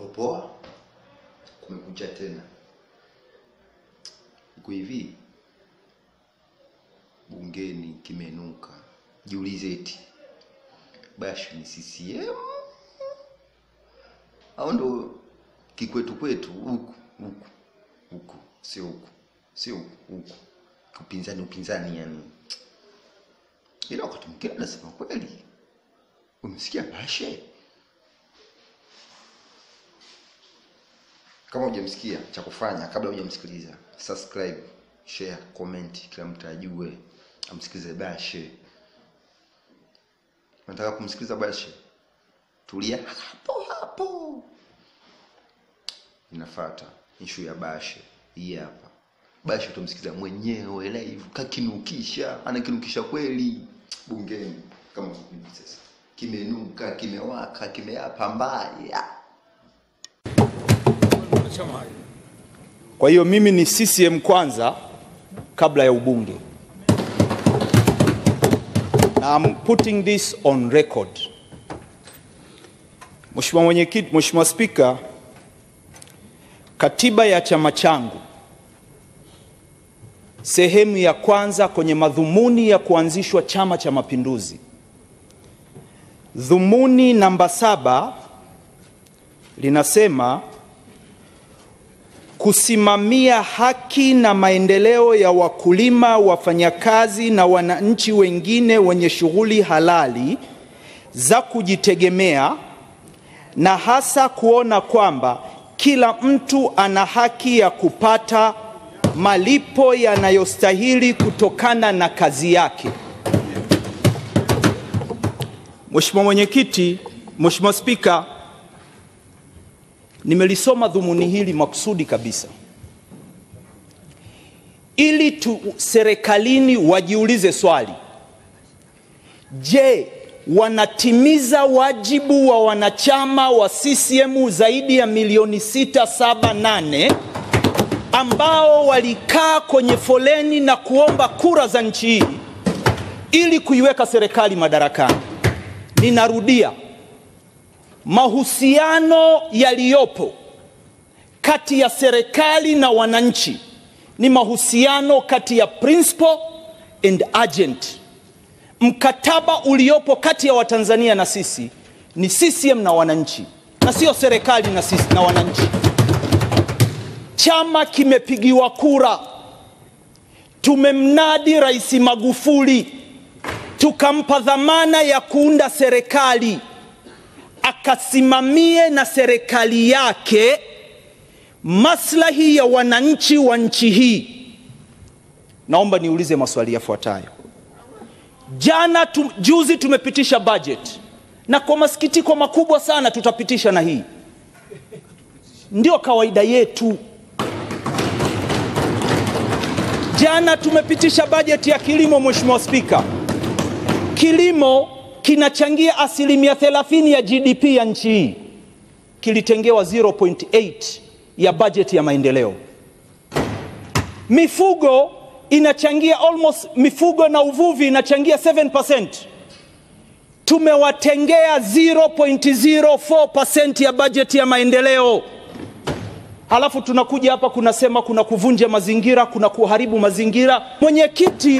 Poa, kumekucha tena. Iko hivi, bungeni kimenuka. Jiulize eti Bashe ni CCM au ndo kikwetu kwetu huku huku huku, sio huku, sio huku huku, upinzani upinzani, yani. Ila wakati mwingine nasema kweli, umesikia Bashe? Kama hujamsikia cha kufanya kabla hujamsikiliza, subscribe, share, comment, kila mtu ajue amsikilize Bashe. Nataka kumsikiliza Bashe, tulia hapo hapo. Inafuata ishu ya Bashe hii hapa. Bashe utamsikiliza mwenyewe live, kakinukisha, anakinukisha kweli bungeni kama hivi sasa. Kimenuka, kimewaka, kimeapa mbaya. Kwa hiyo mimi ni CCM kwanza kabla ya ubunge. Na I'm putting this on record. Mheshimiwa Mwenyekiti, Mheshimiwa Spika, katiba ya chama changu sehemu ya kwanza kwenye madhumuni ya kuanzishwa Chama cha Mapinduzi, dhumuni namba saba linasema kusimamia haki na maendeleo ya wakulima, wafanyakazi na wananchi wengine wenye shughuli halali za kujitegemea na hasa kuona kwamba kila mtu ana haki ya kupata malipo yanayostahili kutokana na kazi yake. Mheshimiwa Mwenyekiti, Mheshimiwa Spika, nimelisoma dhumuni hili makusudi kabisa ili tu serikalini wajiulize swali, je, wanatimiza wajibu wa wanachama wa CCM zaidi ya milioni 678 ambao walikaa kwenye foleni na kuomba kura za nchi hii ili kuiweka serikali madarakani. Ninarudia, mahusiano yaliyopo kati ya serikali na wananchi ni mahusiano kati ya principal and agent. Mkataba uliopo kati ya Watanzania na sisi ni CCM na wananchi, na sio serikali na sisi na wananchi. Chama kimepigiwa kura, tumemnadi Rais Magufuli, tukampa dhamana ya kuunda serikali akasimamie na serikali yake maslahi ya wananchi wa nchi hii. Naomba niulize maswali yafuatayo. Jana tu, juzi tumepitisha budget na kwa masikitiko makubwa sana tutapitisha na hii, ndio kawaida yetu. Jana tumepitisha bajeti ya kilimo, Mheshimiwa Spika. Kilimo kinachangia asilimia 30 ya GDP ya nchi hii, kilitengewa 0.8 ya bajeti ya maendeleo. Mifugo inachangia almost, mifugo na uvuvi inachangia 7%, tumewatengea 0.04% ya bajeti ya maendeleo. Halafu tunakuja hapa kunasema kuna kuvunja mazingira, kuna kuharibu mazingira. Mwenyekiti,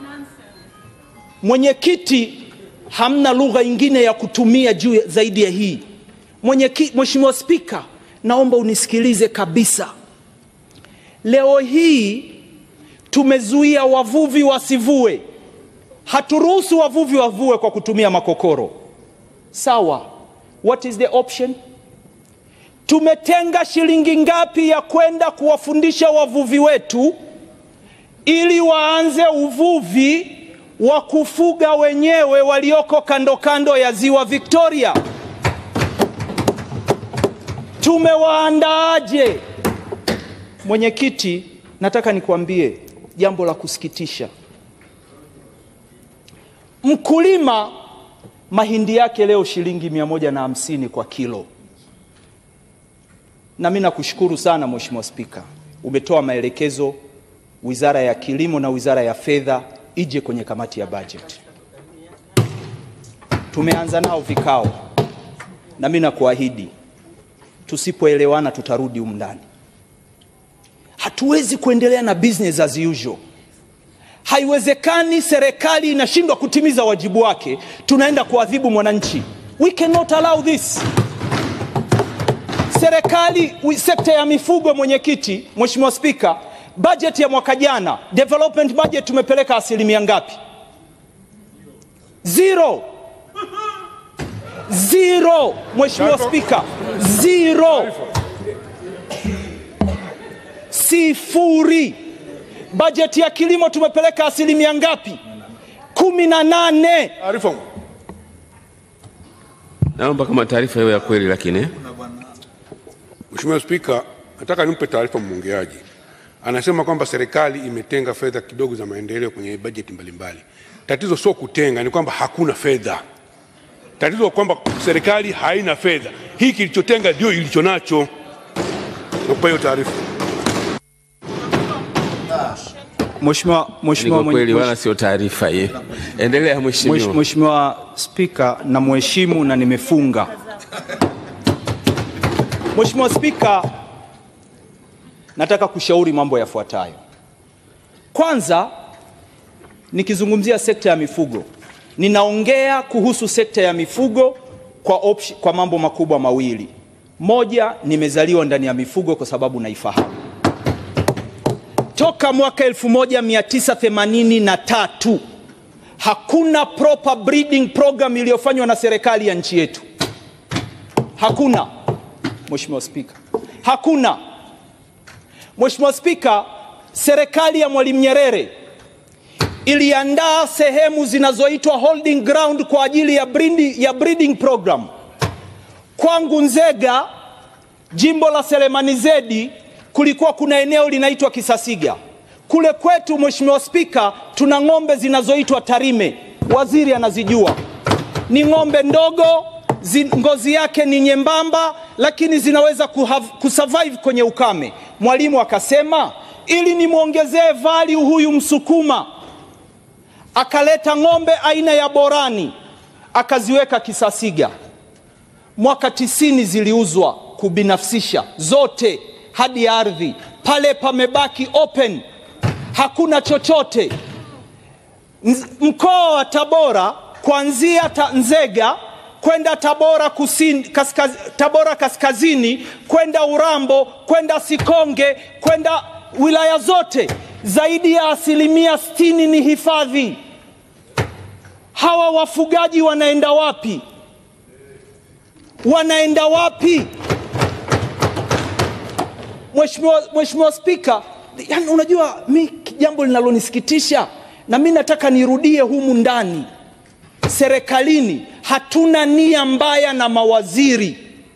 mwenyekiti, hamna lugha ingine ya kutumia juu zaidi ya hii. Mwenyekiti, Mheshimiwa Spika, naomba unisikilize kabisa. Leo hii tumezuia wavuvi wasivue, haturuhusu wavuvi wavue kwa kutumia makokoro. Sawa, what is the option? Tumetenga shilingi ngapi ya kwenda kuwafundisha wavuvi wetu ili waanze uvuvi wa kufuga wenyewe walioko kando kando ya ziwa Victoria? Tumewaandaaje? Mwenyekiti, nataka nikwambie jambo la kusikitisha. Mkulima mahindi yake leo shilingi mia moja na hamsini kwa kilo na mimi nakushukuru sana Mheshimiwa Spika, umetoa maelekezo Wizara ya Kilimo na Wizara ya Fedha ije kwenye kamati ya bajeti. Tumeanza nao vikao, na mimi nakuahidi tusipoelewana tutarudi humu ndani. Hatuwezi kuendelea na business as usual. Haiwezekani serikali inashindwa kutimiza wajibu wake, tunaenda kuadhibu mwananchi. We cannot allow this. Serikali, sekta ya mifugo, mwenyekiti, Mheshimiwa Spika, bajeti ya mwaka jana development budget tumepeleka asilimia ngapi? Zero. Zero, Mheshimiwa Spika, zero, sifuri. Bajeti ya kilimo tumepeleka asilimia ngapi? kumi na nane. Taarifa. Naomba kama taarifa hiyo ya kweli, lakini eh? Mheshimiwa Spika, nataka nimpe taarifa mwongeaji. Anasema kwamba serikali imetenga fedha kidogo za maendeleo kwenye bajeti mbalimbali. Tatizo sio kutenga, ni kwamba hakuna fedha. Tatizo kwamba serikali haina fedha. Hii kilichotenga ndio ilicho nacho. Nakupa hiyo taarifa. Mheshimiwa Ni Mheshimiwa kwa kweli, mwenye- wala sio taarifa hiyo. Endelea Mwesh- mheshimiwa. Mheshimiwa Spika, na mheshimu na nimefunga. Mheshimiwa Spika, nataka kushauri mambo yafuatayo. Kwanza, nikizungumzia sekta ya mifugo, ninaongea kuhusu sekta ya mifugo kwa, option, kwa mambo makubwa mawili. Moja, nimezaliwa ndani ya mifugo kwa sababu naifahamu toka mwaka 1983 hakuna proper breeding program iliyofanywa na serikali ya nchi yetu. Hakuna, Mheshimiwa Spika, hakuna. Mheshimiwa Spika, serikali ya Mwalimu Nyerere iliandaa sehemu zinazoitwa holding ground kwa ajili ya breeding, ya breeding program. Kwangu Nzega, jimbo la Selemani Zedi, kulikuwa kuna eneo linaitwa Kisasiga. Kule kwetu, Mheshimiwa Spika, tuna ng'ombe zinazoitwa Tarime, waziri anazijua. Ni ng'ombe ndogo zi, ngozi yake ni nyembamba, lakini zinaweza kuhav, kusurvive kwenye ukame. Mwalimu akasema ili nimwongezee value huyu Msukuma, akaleta ng'ombe aina ya Borani akaziweka Kisasiga. Mwaka tisini ziliuzwa kubinafsisha zote hadi ardhi pale pamebaki open, hakuna chochote. Nz- Mkoa wa Tabora kuanzia ta Nzega kwenda Tabora kusini, kaskaz, Tabora kaskazini kwenda Urambo kwenda Sikonge kwenda wilaya zote, zaidi ya asilimia sitini ni hifadhi. Hawa wafugaji wanaenda wapi? Wanaenda wapi? Mheshimiwa Mheshimiwa Spika, yani unajua mi jambo linalonisikitisha na mi nataka nirudie humu ndani, serikalini hatuna nia mbaya na mawaziri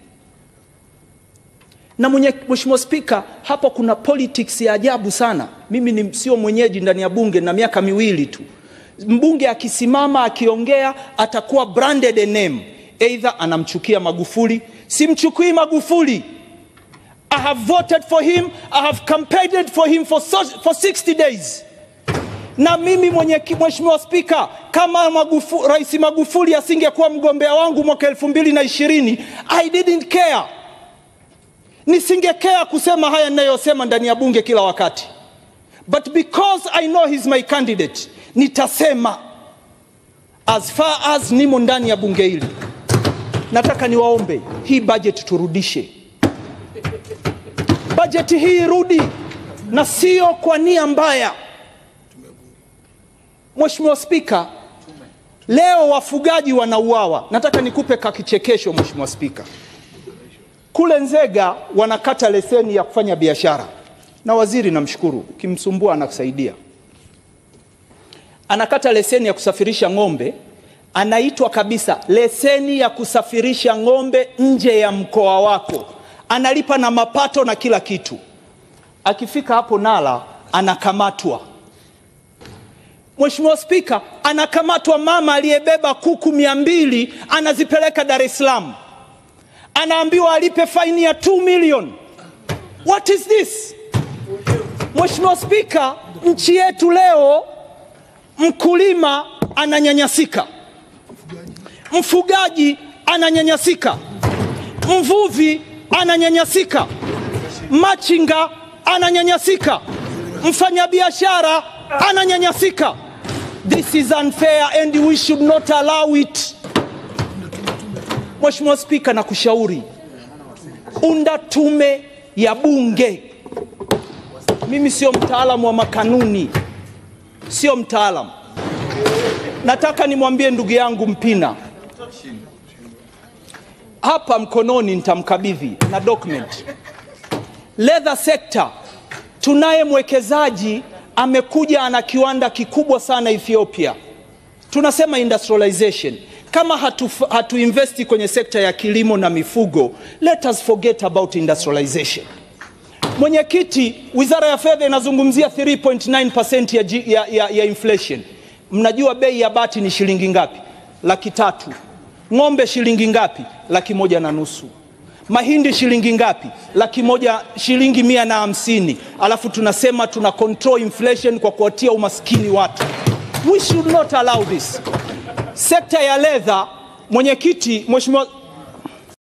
na mwenye, Mheshimiwa Spika, hapo kuna politics ya ajabu sana. Mimi ni sio mwenyeji ndani ya bunge na miaka miwili tu. Mbunge akisimama akiongea atakuwa branded a name, either anamchukia Magufuli, simchukui Magufuli. I have voted for him, I have campaigned for him for, so, for 60 days. Na mimi mwenye Mheshimiwa Spika, kama Magufu, Rais Magufuli asingekuwa mgombea wangu mwaka elfu mbili na ishirini, I didn't care nisingekea kusema haya ninayosema ndani ya bunge kila wakati, but because I know he's my candidate, nitasema as far as nimo ndani ya bunge hili. Nataka niwaombe hii budget turudishe, bajeti hii irudi, na sio kwa nia mbaya. Mheshimiwa Spika, leo wafugaji wanauawa. Nataka nikupe kakichekesho Mheshimiwa Spika. Kule Nzega wanakata leseni ya kufanya biashara, na waziri namshukuru, ukimsumbua anakusaidia. Anakata leseni ya kusafirisha ng'ombe, anaitwa kabisa leseni ya kusafirisha ng'ombe nje ya mkoa wako, analipa na mapato na kila kitu. Akifika hapo Nala anakamatwa. Mheshimiwa Spika, anakamatwa mama aliyebeba kuku mia mbili anazipeleka Dar es Salaam anaambiwa alipe faini ya 2 million. What is this? Mheshimiwa Spika, nchi yetu leo mkulima ananyanyasika, mfugaji ananyanyasika, mvuvi ananyanyasika, machinga ananyanyasika, mfanyabiashara ananyanyasika. This is unfair and we should not allow it. Mheshimiwa Spika, nakushauri unda tume ya bunge. Mimi sio mtaalamu wa makanuni, sio mtaalamu. Nataka nimwambie ndugu yangu Mpina hapa mkononi, nitamkabidhi na document. Leather sector, tunaye mwekezaji amekuja, ana kiwanda kikubwa sana Ethiopia. Tunasema industrialization. Kama hatu, hatu investi kwenye sekta ya kilimo na mifugo, let us forget about industrialization. Mwenyekiti, Wizara ya Fedha inazungumzia 3.9% ya, G- ya, ya, ya inflation. Mnajua bei ya bati ni shilingi ngapi? Laki tatu. Ng'ombe shilingi ngapi? Laki moja na nusu. Mahindi shilingi ngapi? Laki moja, shilingi mia na hamsini. Alafu tunasema tuna control inflation kwa kuwatia umaskini watu. We should not allow this. Sekta ya ledha, mwenyekiti, mheshimiwa